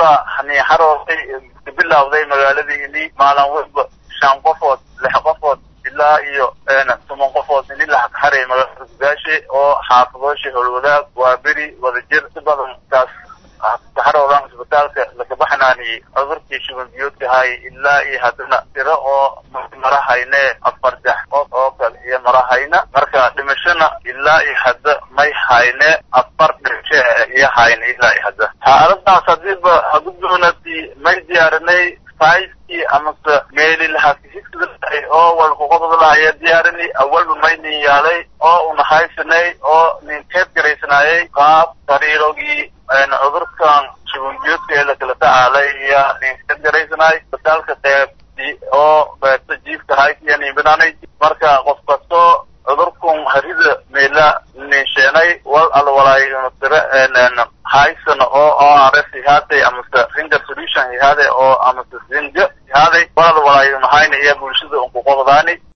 wayba haniixarooday kabilawday magaaladiini maalin walba shan qofood lix qofood ilaa iyo toban qofood ini laxaxaray magaalada gudaashe oo xaafadoosha howlwadaag waa beri wadajir si badan taas kaxaroodan isbitaalka lakabaxnaaniyey cudurkii shuban biyoodka hay ilaa iyo haddana tiro oo marahayne afar dex qof oo kale iyo marahayna marka dhimashona ilaa iyo hadda may hayne afar dhimasho iyo hayne ilaa iyo hadda xaaladaas hadiiba haguddoonati may diyaarinay saaiskii amase meeli lahakihigsadahay oo walkuqododlaha ayaa diyaarini awalba may nin yaalay oo una haysanay oo nin keed garaysanaayay qaab sariirogii cudurkan shubanbiyoodka ee lakala tacaalay iyo nin keed garaysanaay isbitaalka qeyb oo qeybta jiifka haysiya ninbinaanay marka qof kasto cudurkun harida meela ninsheenay wal alwalaay tira haysan oo o r s ihaaday amase ringer solution ihaaday oo amase zinja ihaaday wal alwalaay mahayna iyo bulshada unkuqobdaani